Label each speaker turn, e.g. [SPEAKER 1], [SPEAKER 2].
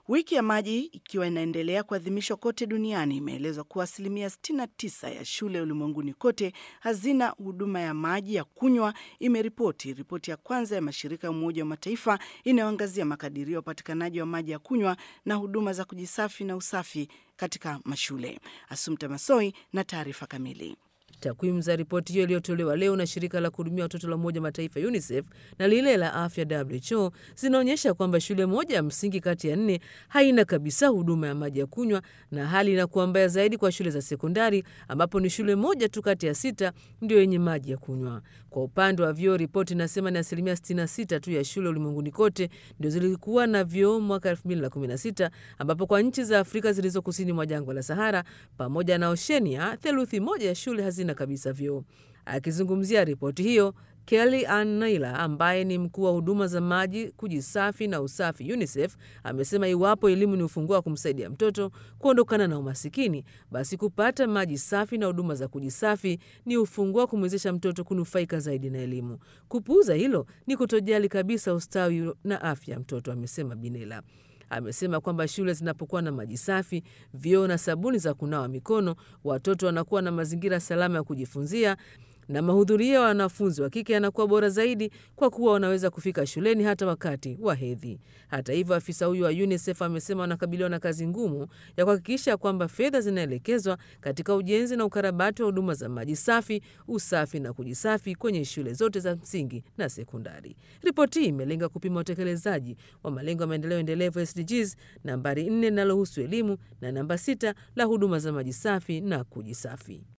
[SPEAKER 1] Wiki ya maji ikiwa inaendelea kuadhimishwa kote duniani, imeelezwa kuwa asilimia 69 ya shule ulimwenguni kote hazina huduma ya maji ya kunywa, imeripoti ripoti ya kwanza ya mashirika ya Umoja wa Mataifa inayoangazia makadirio ya upatikanaji wa maji ya kunywa na huduma za kujisafi na usafi katika mashule. Asumta Masoi na taarifa kamili.
[SPEAKER 2] Takwimu za ripoti hiyo iliyotolewa leo na shirika la kuhudumia watoto la Umoja Mataifa UNICEF na lile la afya WHO zinaonyesha kwamba shule moja ya msingi kati ya nne haina kabisa huduma ya maji ya kunywa, na hali inakuwa mbaya zaidi kwa shule za sekondari ambapo ni shule moja tu kati ya sita ndio yenye maji ya kunywa. Kwa upande wa vyoo, ripoti inasema ni asilimia 66 tu ya shule ulimwenguni kote ndio zilikuwa na vyoo mwaka 2016 ambapo kwa nchi za Afrika zilizo kusini mwa jangwa la Sahara pamoja na Oshenia, theluthi moja ya shule hazina kabisa vyoo. Akizungumzia ripoti hiyo, Kelly Ann Naylor ambaye ni mkuu wa huduma za maji, kujisafi na usafi UNICEF amesema iwapo elimu ni ufunguo wa kumsaidia mtoto kuondokana na umasikini, basi kupata maji safi na huduma za kujisafi ni ufunguo wa kumwezesha mtoto kunufaika zaidi na elimu. Kupuuza hilo ni kutojali kabisa ustawi na afya ya mtoto, amesema Binela. Amesema kwamba shule zinapokuwa na maji safi, vyoo na sabuni za kunawa mikono, watoto wanakuwa na mazingira salama ya kujifunzia na mahudhurio ya wanafunzi wa kike yanakuwa bora zaidi kwa kuwa wanaweza kufika shuleni hata wakati wa hedhi. Hata hivyo, afisa huyu wa UNICEF amesema wanakabiliwa na kazi ngumu ya kuhakikisha kwamba fedha zinaelekezwa katika ujenzi na ukarabati wa huduma za maji safi, usafi na kujisafi kwenye shule zote za msingi na sekondari. Ripoti hii imelenga kupima utekelezaji wa malengo ya maendeleo endelevu SDGs nambari 4 linalohusu elimu na namba 6 la huduma za maji safi na kujisafi.